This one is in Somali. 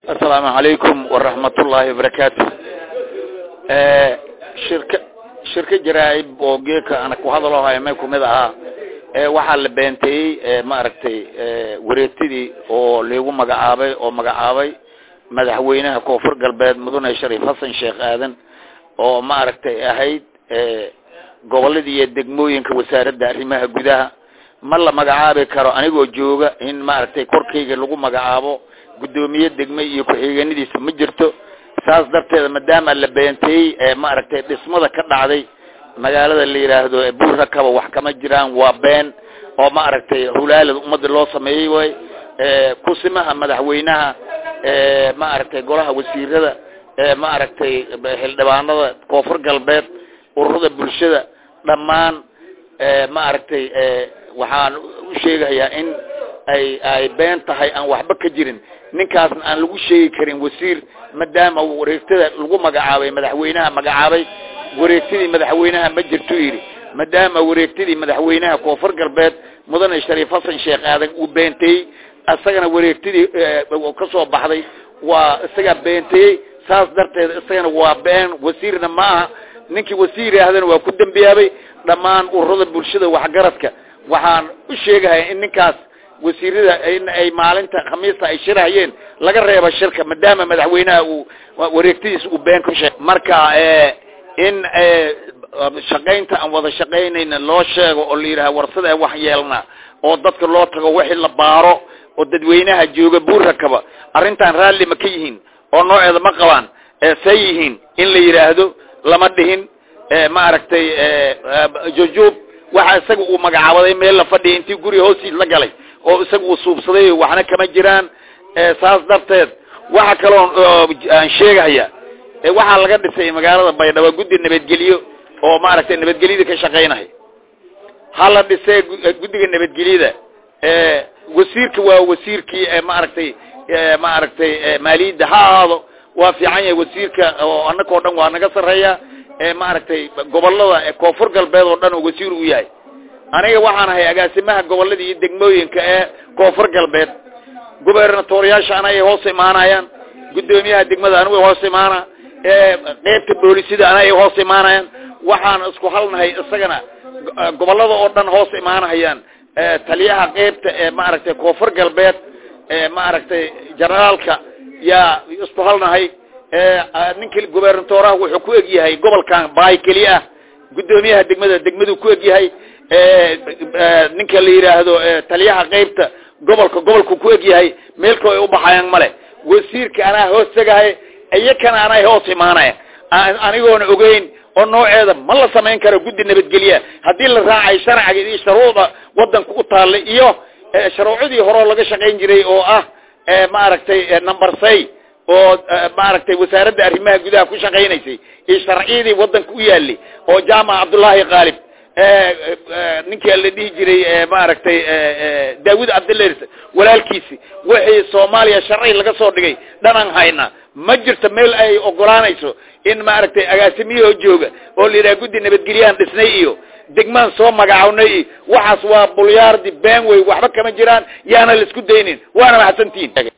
asalaamu calaykum waraxmatullaahi wabarakaatu shirka shirka jaraa-ib oo geeka ana ku hadaloo hayme kumid ahaa waxaa la beenteeyey maaragtay wareegtidii oo liigu magacaabay oo magacaabay madaxweynaha koonfur galbeed mudane shariif xasan sheekh aadan oo maaragtay ahayd goboladii iyo degmooyinka wasaaradda arrimaha gudaha ma la magacaabi karo anigoo jooga in maaragtay korkayga lagu magacaabo guddoomiye degme iyo ku-xigeenadiisa ma jirto saas darteeda maadaama la beenteeyey maaragtay dhismada ka dhacday magaalada la yidhaahdo buurrakaba wax kama jiraan waa been oo maaragtay hulaalada ummadda loo sameeyey way kusimaha madaxweynaha maaragtay golaha wasiirada maaragtay xildhibaanada koonfur galbeed ururada bulshada dhammaan maaragtay waxaan u sheegayaa in ay ay been tahay aan waxba ka jirin ninkaasna aan lagu sheegi karin wasiir maadaama wareegtada lagu magacaabay madaxweynaha magacaabay wareegtadii madaxweynaha ma jirto yidhi maadaama wareegtadii madaxweynaha koonfur galbeed mudane shariif xasan sheekh aadan uu beenteeyey isagana wareegtadii ka soo baxday waa isagaa beenteeyey saas darteed isagana waa been wasiirna ma aha ninkii wasiir yaahdana waa ku dembiyaabay dhammaan ururada bulshada waxgaradka waxaan u sheegahaya in ninkaas wasiirada in ay maalinta khamiista ay shirahayeen laga reebo shirka maadaama madaxweynaha uu wareegtadiisa uu been ku sheeg marka in shaqaynta aan wada shaqaynayna loo sheego oo la yidhaha warsada wax yeelna oo dadka loo tago wixii la baaro oo dadweynaha jooga buurrakaba arrintan raalli ma ka yihiin oo nooceeda ma qabaan say yihiin in la yidhaahdo lama dhihin maaragtay jujuub waxa isaga uu magacaabaday meel la fadhiya intii guriga hoostiis la galay oo isaga uu suubsaday waxna kama jiraan saas darteed waxa kaloo aan sheegahaya waxaa laga dhisay magaalada baydhabo guddi nabadgelyo oo maaragtay nabadgelyada ka shaqaynaya ha la dhisee guddiga nabadgelyada wasiirka waa wasiirkii maaragtay maaragtay maaliyadda ha ahaado waa fiican yahay wasiirka oo annaka o dhan waa naga sarreeya maaragtay gobolada koonfur galbeed oo dhan oo wasiir u yahay aniga waxaan ahay agaasimaha gobolada iyo degmooyinka ee koonfur galbeed gubernatoriyaasha ana ay hoos imaanayaan guddoomiyaha degmada anigu hoos imaana qeybta boolisida ana ay hoos imaanayaan waxaan isku halnahay isagana gobolada oo dhan hoos imaanahayaan taliyaha qeybta ee maaragtay koonfur galbeed maaragtay generaalka yaa isku halnahay ninka gubernatoraha wuxuu ku egyahay gobolkan baay keliya ah guddoomiyaha degmada degmaduu ku egyahay ninka la yidhaahdo taliyaha qeybta gobolka gobolku ku egyahay meelkoo ay ubaxayaan male wasiirka anaa hoos tegahay iyakana anay hoos imaanaya anigoona ogeyn oo nooceeda ma la samayn karo guddi nabadgelya haddii la raacay sharciga iyo shuruucda wadanka u taallay iyo shuruucdii horeo laga shaqayn jiray oo ah maaragtay number say oo maaragtay wasaaradda arrimaha gudaha ku shaqaynaysay iyo sharciyadii wadanka u yaalay oo jaamac cabdullaahi qaalib ninka la dhihi jiray maaragtay daawud cabdilers walaalkiisi wixii soomaaliya sharci laga soo dhigay dhanaan hayna ma jirto meel ay ogolaanayso in maaragtay agaasimiyahoo jooga oo la yidhaha guddi nabadgelyahan dhisnay iyo degmaan soo magacawnay iyo waxaas waa bulyaardi been wey waxba kama jiraan yaana la isku daynin waana mahadsantihin